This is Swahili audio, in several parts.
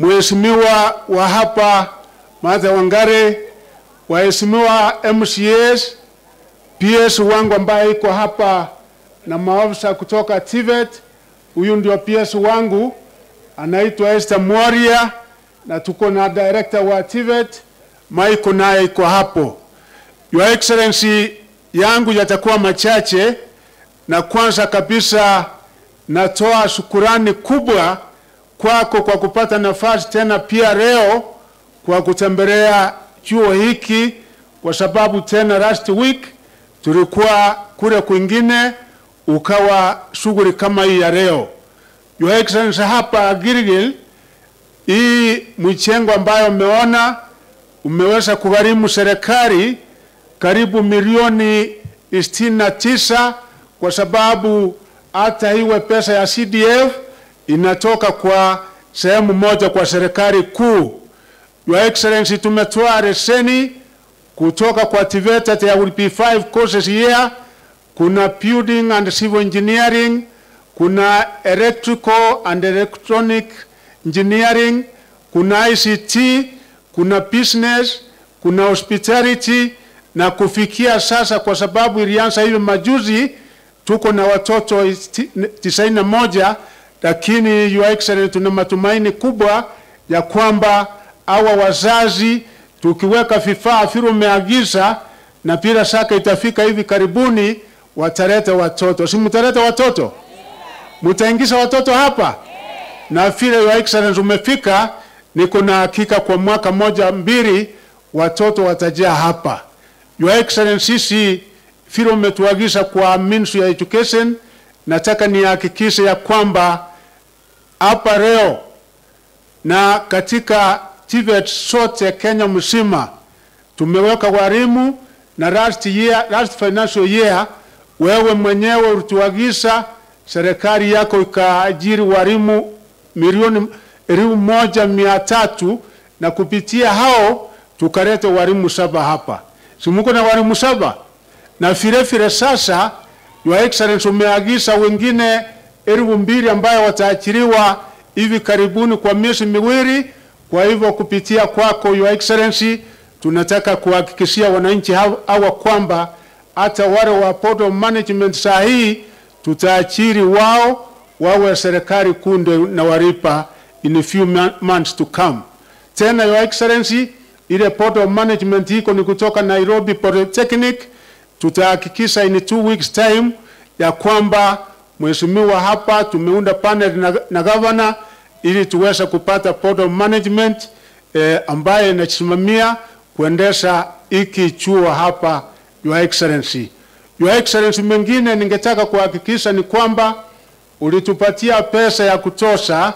Mheshimiwa wa hapa Martha Wangare, waheshimiwa MCAs, PS wangu ambaye iko hapa na maafisa kutoka TVET. Huyu ndio PS wangu anaitwa Esther Mworia, na tuko na director wa TVET Michael naye iko hapo. Your Excellency, yangu yatakuwa machache, na kwanza kabisa natoa shukurani kubwa kwako kwa kupata nafasi tena pia leo kwa kutembelea chuo hiki, kwa sababu tena last week tulikuwa kule kwingine, ukawa shughuli kama hii ya leo. Your Excellency, hapa Gilgil, hii michengo ambayo umeona umeweza kugharimu serikali karibu milioni sitini na tisa kwa sababu hata iwe pesa ya CDF inatoka kwa sehemu moja kwa serikali kuu. Your Excellency, tumetoa leseni kutoka kwa TVETA, there will be five courses here. Kuna building and civil engineering, kuna electrical and electronic engineering, kuna ICT, kuna business, kuna hospitality na kufikia sasa, kwa sababu ilianza hivi majuzi, tuko na watoto tisaini na moja, lakini Your Excellency, tuna matumaini kubwa ya kwamba hawa wazazi tukiweka vifaa vile umeagiza na bila shaka itafika hivi karibuni, wataleta watoto. Si mtaleta watoto? Mtaingiza watoto hapa? Na vile Your Excellency umefika, niko na hakika kwa mwaka moja mbili watoto watajaa hapa. Your Excellency, sisi vile umetuagiza kwa Ministry ya Education, nataka nihakikishe ya kwamba hapa leo na katika TVET sote Kenya mzima tumeweka walimu na last year, last financial year wewe mwenyewe ulituagiza serikali yako ikaajiri walimu milioni elfu moja mia tatu na kupitia hao tukaleta walimu saba hapa. Si muko na walimu saba? Na vile vile sasa Your Excellency umeagiza wengine elfu mbili ambayo wataachiliwa hivi karibuni kwa miezi miwili. Kwa hivyo kupitia kwako Your Excellency, tunataka kuhakikishia wananchi hawa kwamba hata wale wa Board of Management saa hii tutaachiri wao wawe serikali kunde na waripa in a few months to come. Tena Your Excellency, ile Board of Management iko ni kutoka Nairobi Polytechnic, tutahakikisha in two weeks time ya kwamba mheshimiwa hapa tumeunda panel na, na governor ili tuweze kupata board of management eh, ambaye inasimamia kuendesha hiki chuo hapa Your Excellency. Your Excellency, mengine ningetaka kuhakikisha ni kwamba ulitupatia pesa ya kutosha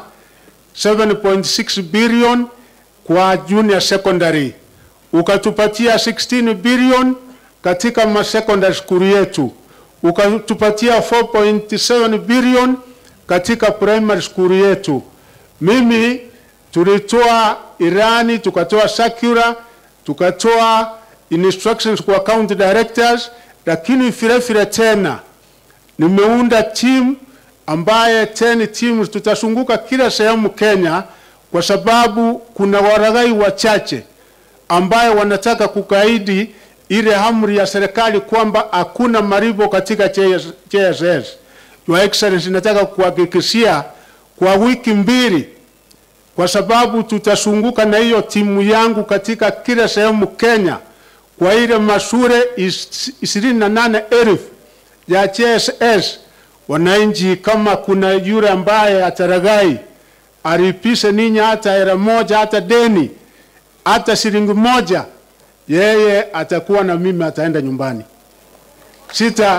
7.6 billion kwa junior secondary, ukatupatia 16 billion katika ma secondary school yetu, ukatupatia 4.7 billion katika primary school yetu. Mimi tulitoa irani, tukatoa circular, tukatoa instructions kwa county directors, lakini vile vile tena nimeunda team ambaye 10 teams tutazunguka kila sehemu Kenya, kwa sababu kuna waragai wachache ambaye wanataka kukaidi ile amri ya serikali kwamba hakuna malipo katika JSS. Your Excellency, nataka kuhakikishia kwa wiki mbili, kwa sababu tutazunguka na hiyo timu yangu katika kila sehemu Kenya, kwa ile mashule ishirini na nane elfu ya JSS. Wananchi, kama kuna yule ambaye ataragai alipishe ninyi hata hela moja, hata deni, hata shilingi moja, yeye atakuwa na mimi, ataenda nyumbani. Sita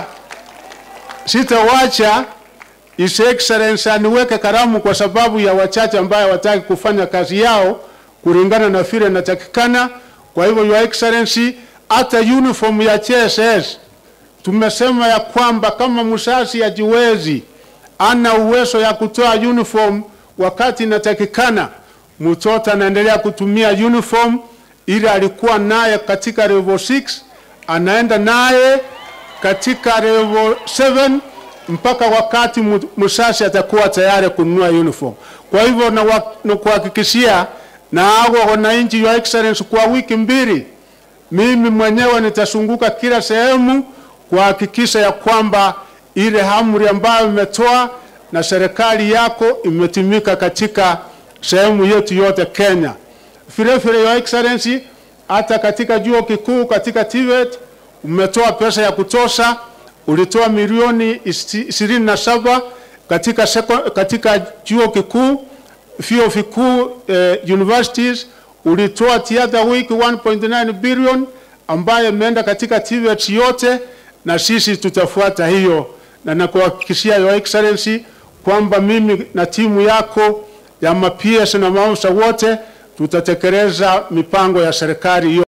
sitawacha His Excellency aniweke karamu kwa sababu ya wachache ambaye wataki kufanya kazi yao kulingana na vile natakikana. Kwa hivyo Your Excellency, hata uniform ya JSS tumesema ya kwamba kama msasi ajiwezi ana uwezo ya kutoa uniform wakati inatakikana, mtoto anaendelea kutumia uniform ile alikuwa naye katika level 6 anaenda naye katika level 7 mpaka wakati msasi atakuwa tayari kununua uniform. Kwa hivyo nakuhakikishia na ago wananchi, Your Excellency, kwa wiki mbili mimi mwenyewe nitazunguka kila sehemu kuhakikisha ya kwamba ile amri ambayo imetoa na serikali yako imetimika katika sehemu yetu yote Kenya. Vile vile, Your Excellency, hata katika chuo kikuu katika TVET umetoa pesa ya kutosha, ulitoa milioni ishirini na saba katika, seko, katika chuo kikuu vyuo vikuu eh, universities ulitoa the other week 1.9 billion ambayo imeenda katika TVET yote, na sisi tutafuata hiyo, na nakuhakikishia Your Excellency kwamba mimi na timu yako ya ma PS na maafisa wote tutatekeleza mipango ya serikali hiyo.